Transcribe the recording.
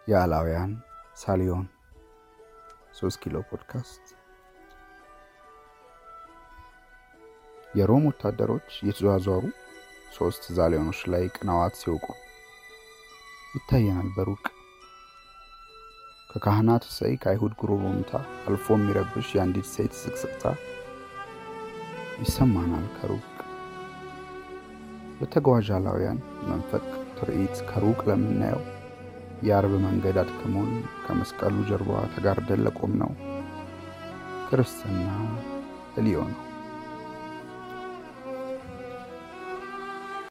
የአላውያን ሳሊዮን ሶስት ኪሎ ፖድካስት የሮም ወታደሮች እየተዟዟሩ ሶስት ዛሊዮኖች ላይ ቅንዋት ሲወቁ ይታየናል በሩቅ ከካህናት እሰይ ከአይሁድ ጉሮሮምታ አልፎ የሚረብሽ የአንዲት ሴት ስቅስቅታ ይሰማናል ከሩቅ በተጓዥ አላውያን መንፈቅ ትርኢት ከሩቅ ለምናየው የአርብ መንገድ አድክሞን ከመስቀሉ ጀርባ ተጋርደን ለቆም ነው ክርስትና ህልዮ ነው።